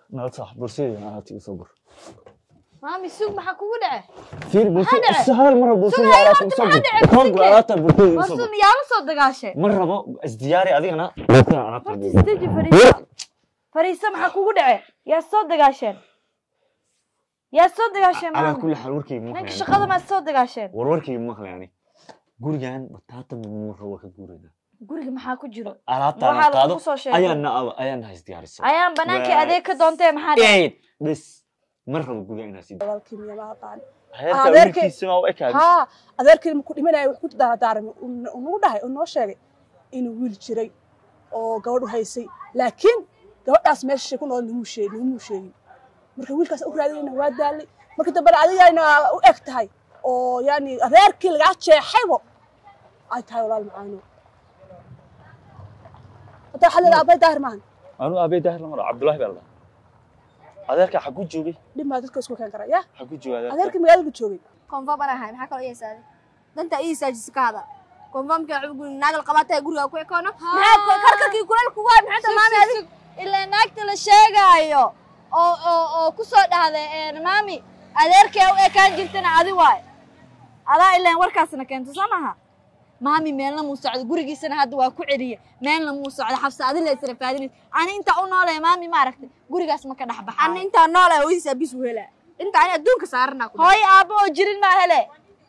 nabad sax bulshada alaabta igu soo gur maami sug maxaa kugu dhace fiir bulshada dhacay? si hal mar bulshada Sugay, alaabta horta igu soo maxaa gur dhacay? koog Sugay. alaabta bulshada igu soo wasu gur miyaala soo dagaashay ma rabo isdiyaari adigana bulshada alaabta horta igu gur isteji fariisa fariisa maxaa kugu dhace yaa soo dagaasheen yaa soo dagaasheen calaa maami kulli xaal warkayga ma ninka maqlayn shaqada maad soo dagaasheen war warkayga ma maqlayn ani gurigan bataata ma rabo ka guurayna guriga maxaa ku jiro alaabtaan waxaa qaado lagu soo sheegay ayaan na ayaan nahay isdiyaarisay ayaan banaankii Waa- adeeg ka doontee maxaa dhace eed bes ma rabo guriga inaa sii walaalkii miya ma aqaan heerka adeerkay- wiilkiisa ma u ekaadi haa adeerkii markuu dhimanaya wax ku daaradaarmay uu nagu dhahay uu noo sheegay inuu wiil jiray oo gabadhu haysay laakiin gabadhaas meesha ku nool naguu sheeg nagumuu sheegin marka wiilkaas u raadinayna waa daalay marka dambena adigayna u eg tahay oo yani adeerkii lagaa jeexaybo ay tahay walaal macaano hadda waxaa leedahay abay daahir maahan anuu aabey daahir lamar cabdullaahi baa la dhahaa adeerka xaguu joogay dhib maa dadka isku keen kara ya xaguu joogay adeerka adeerkii magaalada joogay konfam baan ahay maxaa kaloo ii heesaaday danta ii heesaajisa ka hada konfamka guri naagal qabaatay guriga ku ekoono maxaa karkarkii kuleel kugu hay maxaa maami adig ilaa naagta la sheegaayo oo oo oo ku soo dhahday een maami adeerkee u ekaan jirtana adi waay adaa ilaan warkaasna keento soo maha maami meelna muu socdo gurigiisana hadda waa ku celiye meelna muu socdo xabsa adi la isra faadinaysa ani inta u noolaya maami ma aragtay gurigaas ma ka dhex ani baxaayo intaa noolay hooyadiis abis u helaa inta ani adduunka saaranaa ku hooyo aabbo oo jirin maa hele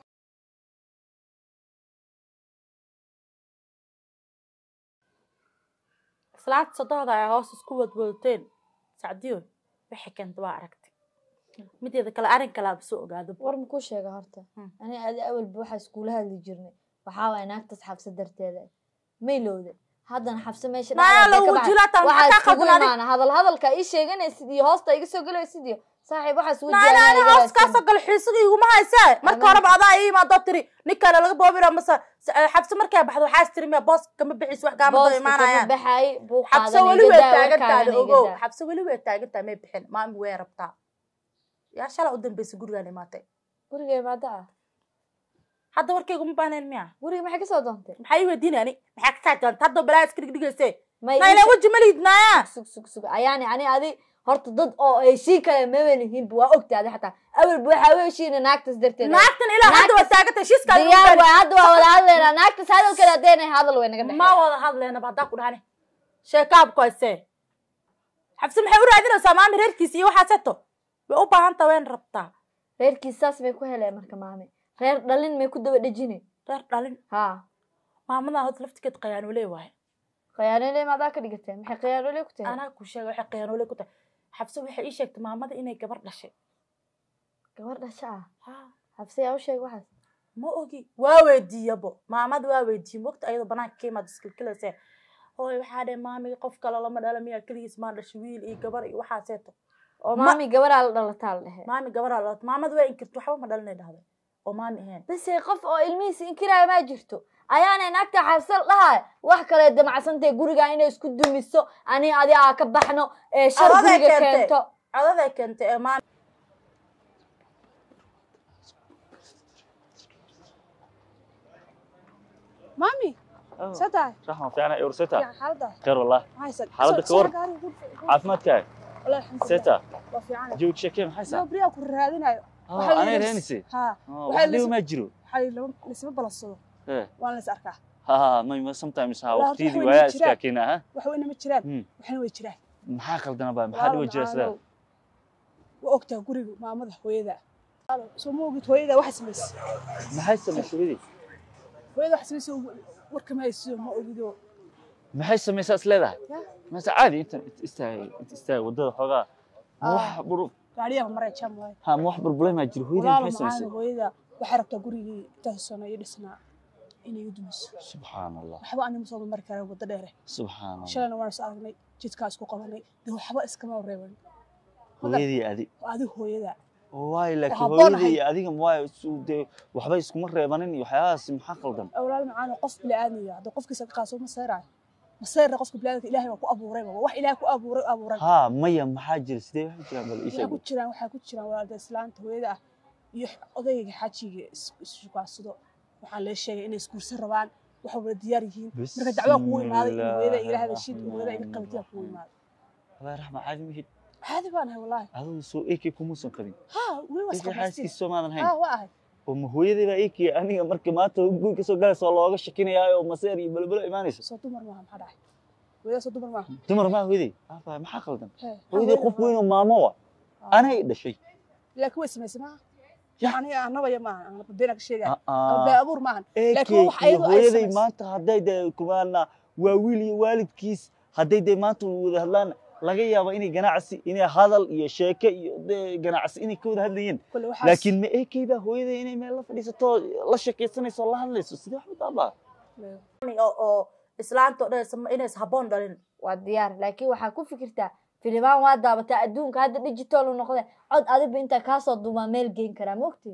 islaanta sodohda ay hoos isku wadwadateen sacdiyo waxay keenta waa aragtay mideeda kale arrin kale aaba soo ogaado war makuu sheega horta Hmm. ani adi awalba waxaa iskuula hadli jirnay waxaa waay naagtaas xabsa darteeda maylowda haddana xabse meesha Naa, dhexdeeda lagu ka baxay. jilaatan, waxaa maxaa iskugu qaldan adig? imaana hadal hadalka ii sheeganaysid iyo hoosta iga soo gelaysid iyo saaxiib waxaas naana ani hoos kaasoo gale xiisiga iguma haysaa marka Ana- horeba adaa ii imaadoo tiri nin kale laga boobira mase s- eh, xabse markay baxdo waxaas tiri miya boos kama bixis wax kaama daba imaanayaan baxay buu xabse qaadanay, weli way gadaa, taagantaada warkaagana ogow gadaa. xabse weli way taagantaha may bixin maami way rabtaa yaa shala u dambeysa gurigaan imaatay guriga imaada ah hadda warkayga uma baahnayn miya guriga maxay kasoo doontay maxaa ii weydiinay ani maxaa ka kaajanta hadda balaa iska dhigdhigayse may ii nayna sheeg- weji ma lihid naaya sug sug sug ayaani ani adi horta dad oo heshii kale mabanihinba waa ogta adi xataa awalba waxaa u heshiina naagtaas darteeda naagtan ilaa hadda waa taagantay shiiskaa diyaar waay hadda waa wada hadlaynaa naagtaas hadalkeeda haddeenay hadal way naga ma dhexeeya wada hadleynaba haddaa ku dhahane sheekaabku haysee xabsi maxay u raadinaysaa maami reerkiisa iyo waxaaseto way u baahan taha wayn rabtaa reerkiis saas bay ku heleen marka maame reer dhalin may ku daba dhejine reer dhalin ha maamadan hod laftigeed qayaanoole waaye khiyaanole maadaa ka dhigateen maxay khiyaanole ku tahay anaa ku sheega waxay qayaanoole ku tahay xabse waxay ii sheegtay maamada inay gabar dhashay gabar dhasha ah Ha, xabse yaa u sheeg waxaas ma ogi waa weydiiyabo maamada waa weydiiye mogta ayadoo banaanka ka imaad iskilkilayse hooy waxaa dheh maamiga qof kale lama dhala miyaa keligiis maa dhashay wiil iyo gabar iyo waxaaseeto oo Ma- maami gabaraa la dhalataa la dhehe maami gabaraa la maamada waa inkirta waxba ma dhalinay dhahday oo maami ahayn base qof oo ilmihiisa inkiraayo maa jirto ayaanay naagta xabse dhahay wax kale damacsantay guriga inay isku dumiso ani adi aa ka baxno ee shar Adoday guriga keentay. keento codaday keentay ee maami maami see tahay raxma fiicana urseta fiican xaaladda khayr wallah maxaa haysan Xaaladda ka war. caafimaadkaaga wallahi alxamdulilah seeta waa fiican joog sheekee maxay saa beriyaa ku raadinayo Waxaa la anay yidhi- reenisay haa wax waxaa dhibo lis- maa jiro waxaa lama laisma balansado Eh, waan la is arkaa ha may ma sometimes ha Wallah, waqtiyadii wax weyn waayaa ma jiraan. iskaa keena ha wax weyna ma jiraan Hmm. waxna way jiraan maxaa qaldana baa maxaa dhibo jira sidaa waa ogtaa guriga maamada hooyada soo ma ogid hooyada waxa samaysay maxay samaysay hooyadii hooyada waxa samaysay warka ma haysiyo ma ogido maxay samaysaa is leedahay Ya. mase caadi intan int istaagay int istaagay waddada xoogaa ma Ah. wax bur gaariyaha maray jam waay ha ma wax burbulema jiro hooyadii walaalo maxay samaysay macaana hooyada waxay rabtaa gurigii intaas sano iyo dhisnaa inay u dumiso subxaan allah waxba anima soo mari karaa waddo dheere subxaan allah shalayna waan is aragnay jidkaa isku qabanay dee waxba iskama reeban hooyadii adi adi hooyada waay laakiin habboon hooyadii ahay. iyo adiga waay isu- dee waxba iskuma reebanin iyo waxyaabahaas maxaa qaldan walaal macaana qof bili-aadmiya haddii qofkiisa ka qaaso maseyraayo maseyrna qofka bili-aadamka ilaahay waa ku abuurayba waa wax ilaahay ku abuuray u abuuray ha maya maxaa jira sidee waxay jiraan bal ii waxaa sheeg ku jiraan waxaa ku jiraan walaalda islaanta hooyada ah iyo odayga xaajiga is- isshukaansado waxaa lee sheegay inay isguursan rabaan waxa wada diyaar yihiin marka dacwaa kugu imaaday in hooyada iyo ilaahay heshiid hooyada iga qabatiya kugu imaaday wallahi raxma caadi mihid caadi baan ahay wallaahi adigu soo ak kumuusan qabin ha weli waa ak isqabaystiin xaaskiisa soo maadan hayn ha waa ahay oo ma hooyadii baa ak aniga marka maanta guri kasoo galaysa oo looga shakinayaayo oo maseer iyo belbelo imaanayso soo dumar maaha maxaa dhacay hooyada soo dumar maaha dumar maa hooyadey aabaa maxaa qaldan Hee, hooyadey qof weyn oo maamo wa anay dhashay laakiin way samaysay maaha Ya. aniga anabaya maaha aan beena ka sheegaya Ah, bee abuur maahan AK laakiin wax iyo ayadu ay hooyaday samaysay maanta hadday dee kumaana waa wiil iyo waalidkiis hadday dee maanta wada hadlaan laga yaabo inay ganacsi inay hadal iyo sheeke iyo dee ganacsi inay ka wada hadlayeen kule waxaas laakiin ma AK baa hooyaday inay meel la fadhiisato la sheekaysanayso oo la hadlayso sidee wax u daabaa oo oo islaanta oo dhan inays habboon dhalin waa diyaar laakiin waxaa ku fikirtaa filimaan waa daabataa adduunka hadda digital u noqde cod adiba intaa kaasoo duumaa meel geyn karaa mogti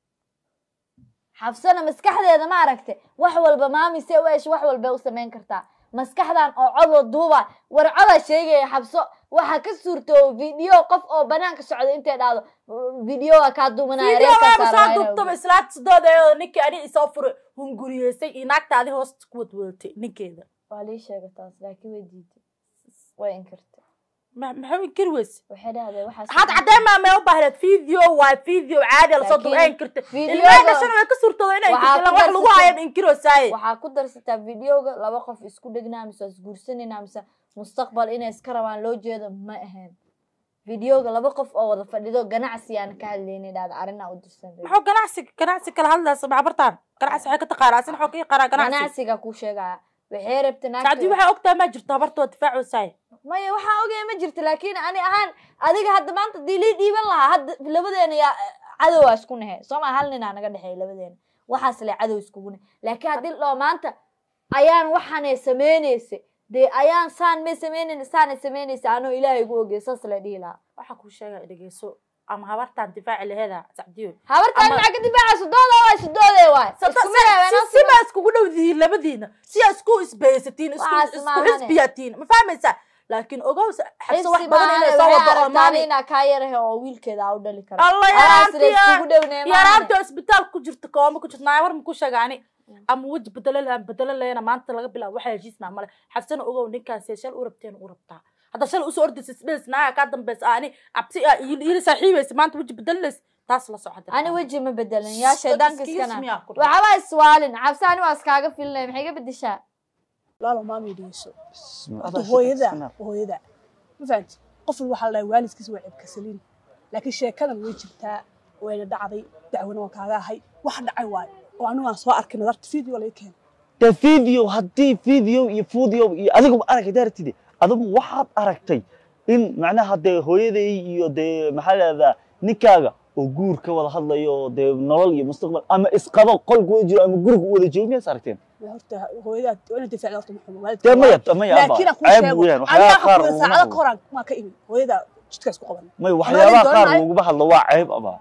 xabsana maskaxdeeda ma aragte wax walba maamise u esh wax walba u samayn kartaa maskaxdan oo codoo duuba war codaa sheegaya xabso waxaa ka suurto video qof oo banaanka socda intay dhahdo videoa kaa duumanaya reerkaa soo saaraya. dubtaba islaanta sidooda oo ninkii ani isoo furay hunguriyeysay iyo naagta adi hoosta ku wadwadatay ninkeeda waa lii sheega taas laakiin way diiday way inkirtay Ma- maxaa inkiri weyse waxay dhahdeen waxaas had cadeen maa mee u baahneed video waa video caadi lasoo Laakiin duba inkirta videoga- ilmaha dhashana way ka suurtooda inay Waxaa inkirta ku wax lagu darsatay- hayan inkirosaaye waxaa ku darsataa videoga laba qof isku dhegnaa mise isguursanayna mise mustaqbal inay iska rabaan loo jeedo ma ahayn videoga laba qof oo wada fadhido ganacsi aan ka hadlaynin dhahda arrinaa u dirsan maxuu ganacsi ganacsi kala hadlaysa maxbartaan ganacsi waxay ka taqaanaa asin waxuu ka yaqaanaa ganacsi ganacsiga kuu sheegaya waxay rabta sacdii naagta waxay ogtahay ma jirto habartoo difaacosaaye maya waxaa ogaya ma jirto laakiin ani ahaan adiga hadda maanta dii lii dhiiban lahaa hadda labadeena yaa cadowaa isku nahe sooma hal ninaa naga dhexeeya labadeena waxaas le cadow iskugu nahe laakiin haddii loo maanta ayaan waxaanay samaynaysa dee ayaan saan may samaynayna saanay samaynaysa anoo ilaahay gu ogey saas la dhihi lahaa waxaa kuu sheegaya dhegeyso ama habartaan difaaci laheeda sacdiyo habartaan Ama- maxaa ka difaaca sudooda waay sudoode waay isku mid ah, wayna si baa iskugu dhowdihiin labadiina si aa isku isbaysatiin isku Waxaas isku maahane. xisbiyaatiin ma fahmaysaa laakiin ogow xabso wax xibsi badan maahane inay soo waxay wado oo aragtaan maami inaa kaa yarahe oo wiilkeeda aa u dhali karo alla Alaas la iskugu yaraantiya dhownee maahane yaraanti oo isbitaal ku jirta kooma ku jirta naawar ma ku sheegaani ama weji bedelo lahaan bedelo leena maanta laga bilaabo waxaa heshiisnaa male xabsana ogow ninkaasi shal u rabteen u rabtaa hadda shal usoo ordaysa isdhelis naaga kaa dambeysa ani abti aa iila saaxiibaysa maanta weji bedelinaysa taas la socda ani weji ma bedelin yaa shaydaanka iskana miyaa ku dhaca? waxba iswaalin cabsi ani waa iskaaga filinay maxay ga bedeshaa laalo maami dhigeyso Bismillah. horta Adaa hooyada shaqaysanaa. waa hooyada ma fahanti qof walba waxaa la dhahay waalidkiisa waa ceebkasaliin laakiin sheekadan way jirtaa wayna dhacday dacwana waan kaaga ahay wax dhacay waayo oo anigu aan soo arkay nadarta video laga keenay de video haddii video iyo video iyo adigu aragay daartide adigu waxaad aragtay in macnaha dee hooyaday iyo dee maxaa leedaa ninkaaga oo guur ka wada hadlayo oo dee nolol iyo mustaqbal ama isqabo qolku wada jiro ama guriga u wada joogo miyaas aragteen Waa horta hooyada waa ina difaacda horta maxumo waalidka dee maya waa- maya laakiin aan kuu ceeb sheego weeyaan aniga waxyaabaha qaar waxaan ku laguma saacada hadlo koraan maa ka imi hooyada jidkaas ku qaban may waxyaabaha qaar doonanayo. laguma hadlo waa ceeb aba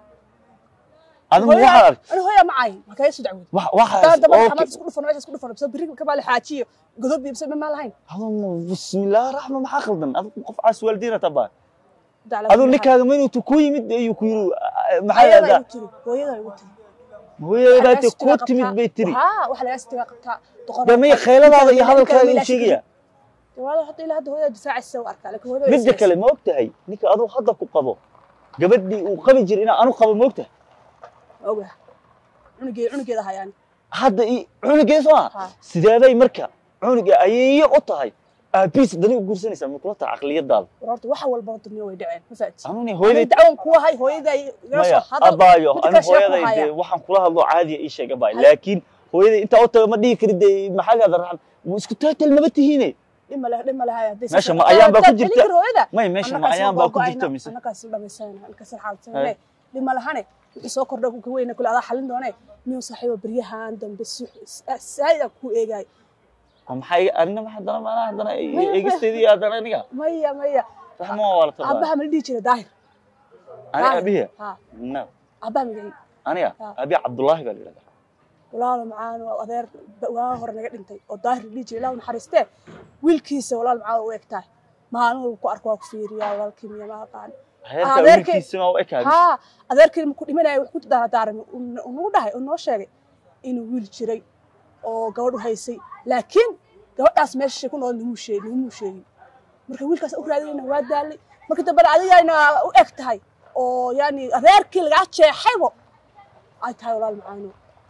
adigu hooyada waxaad aragtay ani hooyada ma caayin ma kaga soo dacwood wax- waxaas taa daba okay. xamaad isku dhufan meesha isku dhufan bsa berri ka baali xaajiyo godob iyo bsa ma lahayn adigu bismillah raxma maxaa khaldan adigu qof caas waalidiina tabaa Dacla adigu maxaa- ninkaaga ma inuu ku yimid ayuu ku yiri maxaa Hooyada leedaa igu tiri hooyada igu tiri hooyada Waxaa baate laga ku sitigaa timid qabtaa. bay tiri Haa, waxa laga sitigaa qabtaa doqoraad dee maya qabtaa. khayladaada iyo Ninkaan hadalkaaga ilaa uu sheegaya walaal hadda ilaa hadda hooyada difaacaysa u arkaa laakiin hooyada way midda islaysaa. kale ma og tahay ninka aduu hadda ku qabo gabadhii uu qabi jiray inaa anu qabo ma og tahay Ma ogahay cunugeeda cunugeeda hayaan hadda i cunugeeda soo Ha. ah sideeday marka cunuga ayeeyo u tahay aabiis dani u guursanaysaa ma kula tahay caqliyadaada war horta waxa walba horta niyo way dhaceen ma fahanti anuni hooyada hooyaday dacwan ku ahay hooyada igala maya soo hadal abaayo midda anu kale sheeko hooyaday haya. dee waxaan kula hadlo caadiya ii sheeg abaayo Hay. laakiin hooyaday intaa u taga ma dhihi kari dee maxaagaada raxan wuu isku taatal maba tihiine dhima leh dhima leh hadday Meesha ma ayaan baa ku jirta? hooyada may meesha ma ayaan baa ku jirta mise annakaas dhamaysanayna halkaas Hay. xaalsanayna dhima lahane wixii soo kordha ka weyna kule adaa xalin doonee miyuu saaxiibo beryahan dambe si saa'id aan ku eegaay oo maxay anina ma haddana maanaa haddana Maya. eegisteedii haddana aniga maya maya raxma waa wala tabaa aabbaha ma la dhihi jira daahir ani Daahir. abiya ha no aabbaha magacii aniga Ah. abi cabdullaahi baa la yidhahdaa walaalo macaan waa adeer waa hore naga dhintay oo daahir la dhihi jiray ilaahu naxariistee wiilkiisa walaal macaan u eg tahay maalin walba ku arko waa ku fiiriyaa walaalkii miya ma aqaan heerka adeerkay- wiilkiisima u ekaadi haa adeerkii markuu dhimanaya wax ku daaradaarmay uu nagu dhahay uu noo sheegay inuu wiil jiray oo gabadh u haysay laakiin gabadhaas meesha ku nool nimuu sheegin nimuu sheegin marka wiilkaas u raadinayna waa daalay marka dambena adigayna u eg tahay oo yani reerkii lagaa jeexaybo ay tahay walaal macaano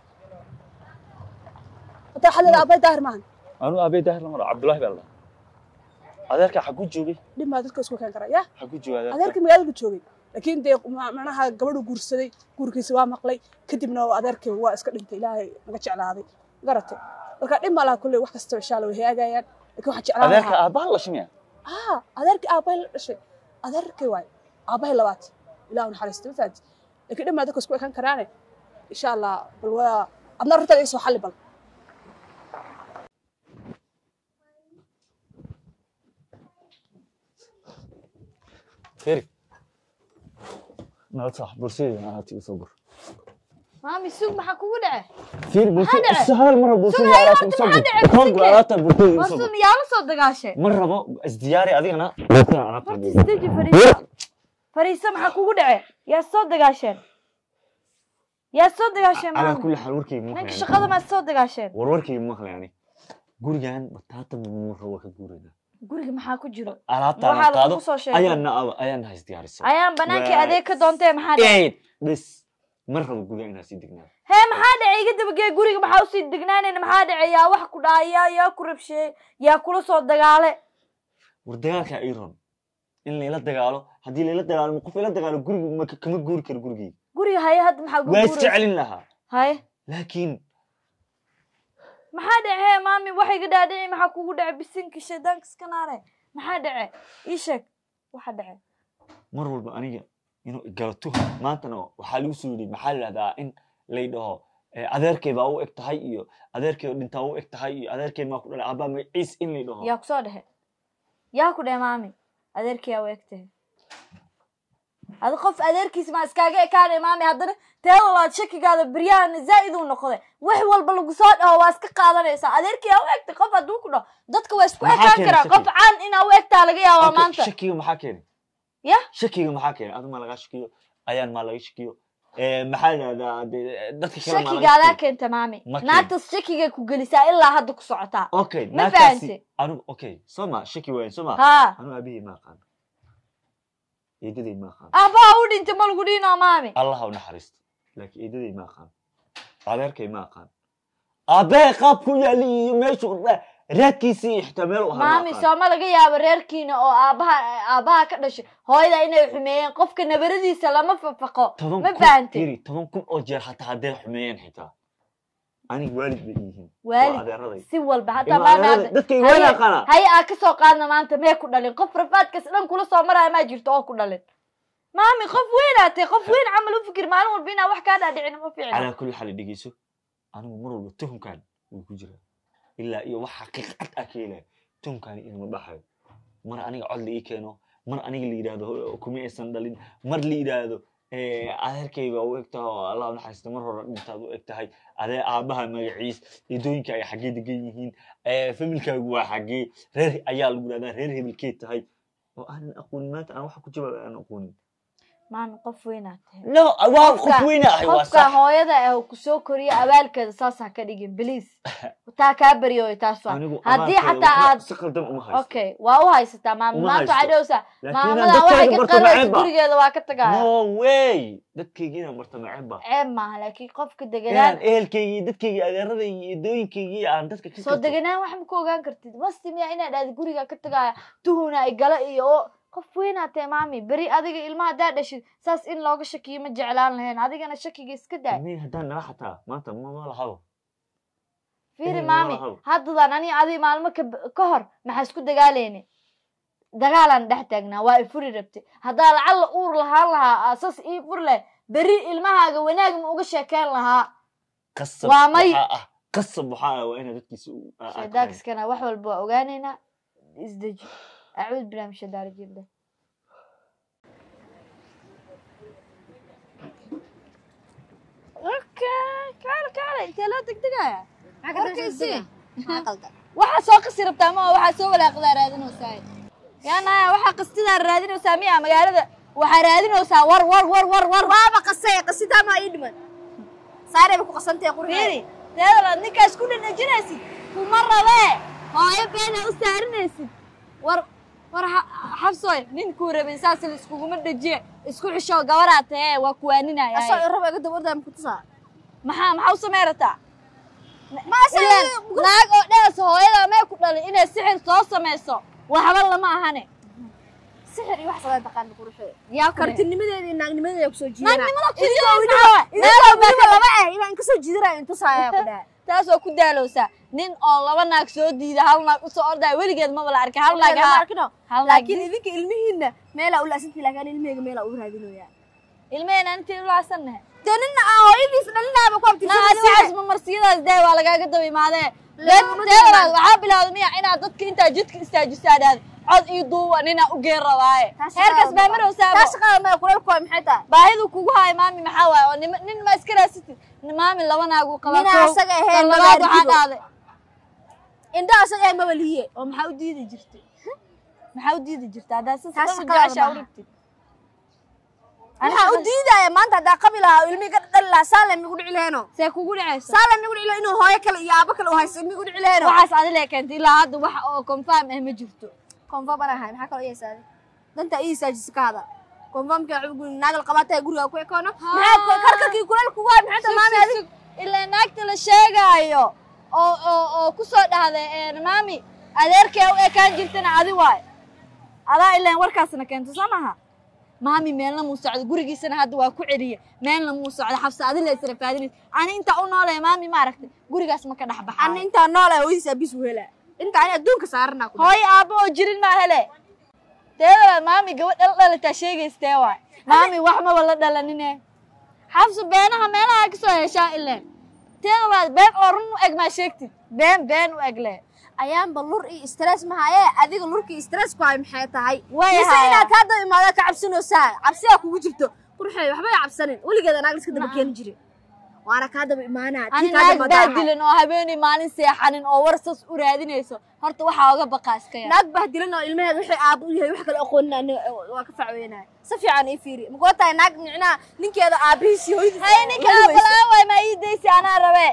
hadda waxaa leedahay aabay daahir maahan anu aabey daahir lamaro cabdullaahi baa la dhahaa adeerka xaguu joogay dhib maa dadka isku keen kara ya xaguu joogay adeerka adeerkii magaalada joogay laakiin dee ma- macnaha gabadhu guursaday guurkiisa waa maqlay kadibna adeerkii waa iska dhintay ilaahay naga jeclaaday garatay marka dhib ma laha kulley wax kasta insha alla way hagaagayaan laakiin waxaa jeclaan adeerka lahaa aabbaha la shimiya aa adeerkii aabbahay la dhashay adeerkii waay aabbahay labaad ilaah u naxariisto ma fahanti laakiin dhib maa dadka isku ekan karaane insha allah bal waa adna runtada isoo xalli bal feri nala sax bulshadii ahaati usoo gur maami sug maxaa kugu dhace feri Maxaa dhacay? bulshada hal mar bulshadii Sugaya, ahaati horta usoo maxaa gur dhacay? koog Sugaya. alaabta bulshadii usoo warsun gur yaa la soo dagaashay ma rabo isdiyaari adigana bulshada alaabta horta isdeji fariisa fariisa maxaa kugu dhace yaa soo dagaasheen yaa soo dagaasheen calaa maami kulli xaal warkayga ma ninka maqlayani shaqada maad soo dagaasheen war warkayga ma maqlayani gurigan bataata mumuro waa ka guuraynaa guriga maxaa ku jiro alaabtaan Waxaa qaado lagu soo sheegay. ayaan na ayaan na isdiyaarisay ayaan banaankii Waa- adeeg ka doontee maxaa dhace eed bes ma rabo guriga inaa sii degnaa hee maxaa dhacay iga dabagee guriga maxaa usii degnaanayna maxaa dhacay yaa wax ku dhaaya yaa ku rabsheeyey yaa kula soo dagaale war dagaalka iron in layla dagaalo haddii layla dagaalo qof ila dagaalo guriga ma kama guuri karo gurigeyga guriga haye hadda maxaa waa guguuraysa isjecelin lahaa haye laakiin maxaa dhace hee maami wax iga dhaadhici maxaa kugu dhace bisinka shaydaanka iska naare maxaa dhace ii sheeg waxa dhace mar walba aniga inuu igalato maantana waxaa lagu soo yidhi maxaa la dhahdaa in lay dhaho eh, adeerkay baa u eg tahay iyo adeerkay oo dhintaa u eg tahay iyo adeerkay maa ku dhalay abbaa magaciis in lay dhaho yaa ku soo dhexe yaa ku dhehe maami adeerkiyaa u egtahay adi qof adeerkiisa maa iskaaga ekaanay maami haddana teeda waad shakigaada beryahana zaa'id uu noqday wax walba lagu soo dhaho waa iska qaadanaysaa adeerkiyaa u egtay qof hadduu ku dhaho dadka waa isku Maxaa ekaan keenay karaa shaki? qof caan inaa u egtaa laga yaabaa Okay, maanta shakiga maxaa keenay ya shakiga maxaa keenay adu maa lagaa shakiyo ayaan maa laga shakiyo Eh, maxaa la dhahdaa dee, dadka kale maa laga shakigaadaa shakiyo keenta maami Ma keento. naagtas shakigay ku gelisaa ilaa hadda ku socotaa okay Ma naagtaasi fahantay? anigu okay soo ma shaki waayan soo ma haa anigu aabihii ma aqaan eedaday ma aqaan aabbaha u dhintay ma lagu dhiinoo maami allah ha u naxariisto laakiin eedaday ma aqaan adeerkay ma aqaan aabbahay qaabku yaali iyo meeshuu ra- raadkiisii iyo xitaa meel u ahaa ma maami aqaan. sooma laga yaabo reerkiina oo aabaha aabaha ka dhashay hooyada inay xumeeyeen qofka nabaradiisa lama fafaqo toban ma kun fahantay iri toban kun oo jeer hataa hadday xumeeyeen xitaa aniga waalid bay yihiin Waalid? waa adeeraday si walba hataa Ilma maami adeerada, hadda- dadkayga waa haye- yaqaanaa. haye aa kasoo qaadna maanta mee ku dhalin qof rafaadkas dhan kula soo maraya maa jirto oo ku dhalin maami qof weynaatay qof weyn camal u fikir maalin walba inaa wax kaa dhaadhicin ma fiicna calaa kulli xaal dhegeyso anigu mar walba tuhumkan wuu ku jiraa ilaa iyo wax xaqiiqad ah ka helaya tuhumkani ilma baxayo mar aniga cod la ii keeno mar aniga la yidhaahdo "Ho- kuma aysan dhalin mar la yidhaahdo "Eh, adeerkay baa u eg tahay oo allah u naxariisto mar hore dhintaad u eg tahay adee aabaha magaciis eedooyinka ay xaggee degan yihiin Eh, familkaagu waa xaggee reer ayaa lagu yidhahdaa reer hebelkeed tahay oo aanan aqoonin maanta aan waxa ku jawaab aan aqoonin maami qof weynaatay no waa qof weyna ahay waa qofka sax hooyada ah oo kusoo koriya abaalkeeda saas ha ka dhigin bliis taa kaa baryoy taas waa anigu haddii abaalkeeda xataa waxba aad si qaldan uma haysto okay waa u haysataa maama Uma maanta waxay haysto. dhowsaa Laakiin maamadan dadkayga waxay ka barto qaraysa maceeb ba. gurigeeda waa ka tagaya no way dadkayga inaan barto maceeb ba ceeb maaha laakiin qofka inaan deganaan ehelkayga iyo dadkayga adeeradayga iyo edooyinkayga aan dadka ka soo karto. deganaan wax ma ku ogaan kartid masti miya inaad aad guriga ka tagaya tuhuna ay gala iyo oo qof weynaatee maami beri adiga ilmaha haddaa dhashid saas in looga shakiyo ma jeclaan lahayn adigana shakiga iska daa Nin haddaan nala xataa maanta ma ma lahabo fiiri Ehel maami malaha. haddadan ani adi maalmo ka ka hor maxaa isku dagaaleyni dagaalaan dhex taagnaa waa i furi rabtay haddaa lacalla uur lahaan lahaa aasas ii fur leh beri ilmahaaga wanaag ma uga sheekeyn lahaa qasab Waa may- waxaa ah qasab waxaa ah waa inaad dadkiisa u- aa- aad tahay. shaydaankiskana wax walba waa ogaaneynaa isdeji acuud bilah min shaytaan rajiim leh okay kaale kaale intee loo degdegaya warkiisii waxaa soo qasi rabtaa ma waxaa soo walaaqdaa raadinaysaa yaanaya waxaa qastidaa raadinaysaa miya magaalada waxaa raadinaysaa war war war war war waaba qasay qasitaa maa ii dhiman saarayba ku qasantahay qurxeeda fiiri teedalaad ninkaas ku dhanajinaysid kuma rabee hooyo beena u saarinaysid war war xa- xabsooy ninkuu rabay saas la iskuguma dhejiye isku xisho gabaraa tahe waa kuwaaninaya asoo rabo iga daba ordaa ku tusaa maxaa maxaa u samey rataa ma asoo ilaan naag oo dhees hooyada mee ku dhalay inay sixir soo samayso waxba lama ahane sixir iyo wax sadaa taqaana quruxee yaa karti kartinimadeeda iyo naagnimadeeda kusoo jiidana Naagnimada ku idinkoo jiidana weliba idinkoo weliba laba ah inaan kasoo jiidanayo intusaaya ku dhaha taas oo ku daalowsaa nin oo laba naag soo diida hal naag usoo ordaya weligeed maba la arkay hal naag lama haa arkino hal naag laakiin idinka ilmihiinna meelaa ulaasantii laakiin ilmihayga meelaa u raadinoyaa ilmehena intii ulaasannahe dee nina aan hooyadiis dhalinaaba ku na adi waxaas abtirsan mamarsiyadaas dee waa lagaaga daba imaadee Laguma teedalaad daba waxaa bilowda miya inaad dadka intaa jidka istaajisaa dhaad cod iyo duuba ninaa u geen rabaaye heerkaas baa marowsaabo taa shaqada maya kuleelku waa maxay tahay baahidu kugu haay maami maxaa waaye oo nima- nin ma iska raasatid maami laba naaguu qabaa Ninaa kow. asaga ahayn, Tan labaad maba waxaa arkido. dhaaday indhaha asaga ee mawaliye oo maxaa u diidi jirtay maxaa u diidi jirta haddaa si Taas sidan u shaqadaada jeceshaa u maaha. dhigtid waxaa u diidaya maanta haddaa qabi lahaa oo ilmihi ka dhali lahaa saale migu dhici laheeno see kugu dhacaysa saale migu dhici lahaa inuu hooyo kale iyo aabo kale u haysto migu dhici laheeno waxaas adile keentay ilaa hadda wax oo confirm ah ma jirto konfam baan ahay maxaa kaloo yeesaaday danta ii saajisa ka hada konfamka waxuu guri naagal qabatay guriga ku ekoono maxaa karkarkii kuleel kugu hay maxay tahay maami adig ilaa naagta la sheegaayo oo oo oo ku soo dhahday een maami adeerkee u ekaan jirtana adi waay adaa ilaan warkaasna keento soo maha maami meelna muu socdo gurigiisana hadda waa ku celiya meelna muu socdo xabsa adi la isra faadinaysa ani intaa u noolaya maami ma aragtay gurigaas ma ka dhex ana baxaayo intaa nool ah hooyadiis abis u helaa inta ani adduunka saarana ku hooyo aabbo oo jirin maa hele teedaba maami gabadh dhal dhalataa sheegaystee waay maami wax maba la dhalanine xabsu beenaha meelaha ka soo heshaa ileen teedaba been oo run u eg maa sheegtid been been u eg le ayaanba lur iyo stress ma haye adiga lurka iyo stress ku hay maxay tahay Way mise hayaa. inaad kaa daba imaada ka cabsanoosaa cabsiyaa kugu jirto qurxey waxbay cabsanin weligeed anaag iska daba keeni jire waana kaa daba imaanaa tii ani kaa naag daba daahay. baadilan oo habeenay maalin seexanin oo war sas u raadinayso horta waxaa oga baqaa iska yar naag bahdilan oo ilmaheed waxay aabo u yahay wax kale aqoonin aniga waa ka facweynaya si fiican ii fiiri makula tahay naag micnaha ninkeeda aabihiisi hooyadiis hay ninka aabalaa waay maa ii daysi anaa rabe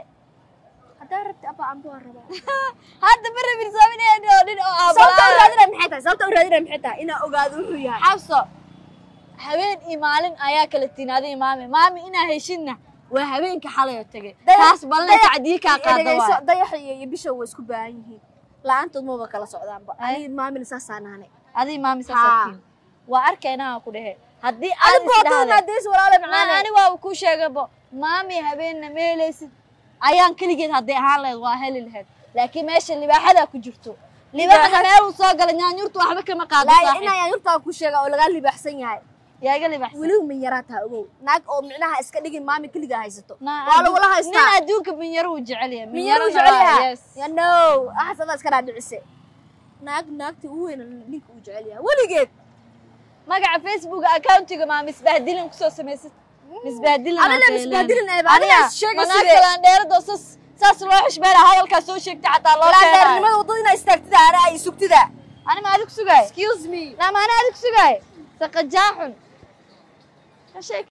haddaa rabti abba amba waa rabaa hadda ma rabin sabineen oo dhin oo sababta u aabalaa raadinaya maxay tahay sababta u raadinaya maxay tahay inaa ogaado wuxuu yahay xabso habeen iyo maalin ayaa kala tinaaday maami maami inaa heshidna waa habeenka xalay oo tegay taas ballan sacdii kaa qaada dhegeyso waay dayaxa iyo iyo bisha way isku baahan yihiin la-aantood maba kala socdaanba Ay. ani maamina saasaan nahanay adii maami Haa. saasaatiin waa arkaynaa ku dhehe haddii adi aad boodada isdhahday maadeys walaale ma macaane ani waaba kuu sheegabo maami habeenna ma helaysid ayaan keligeed hadday ahaan lahayd waa heli lahayd laakiin meesha libaaxadaa ku jirto libaaxda meeluu soo gala nyaanyurtu waxba kama qaado laa saaxiib inaa yurtaa ku sheega oo lagaa libaaxsan yahay yaa iga libaxsan weliba min yaraa taha ogow naag oo micnaha iska dhigin maami keligaa haysato Na- waa lagula nin haystaa adduunka minyaro uu jecel yahay min yaru minyarona waa- jecel yes. yahay no axasabaa iska dhaadhicise naag naagta ugu weyna ninka uu jecel yahay weligeed magaca facebook accountiga maa misbahdilin kusoo samaysad misbahdilin Adina misbahdilin eeba, adina is sheegi side. manaagtalaan dheerado sas saas loo xishmeena hadalkaa soo sheegtay xataa loo keenayo laandheernimada waddada inaa istaagtida ana ay sugtida ani ma adig sugaay excuse me naa ma ani adig sugaay saqajaaxun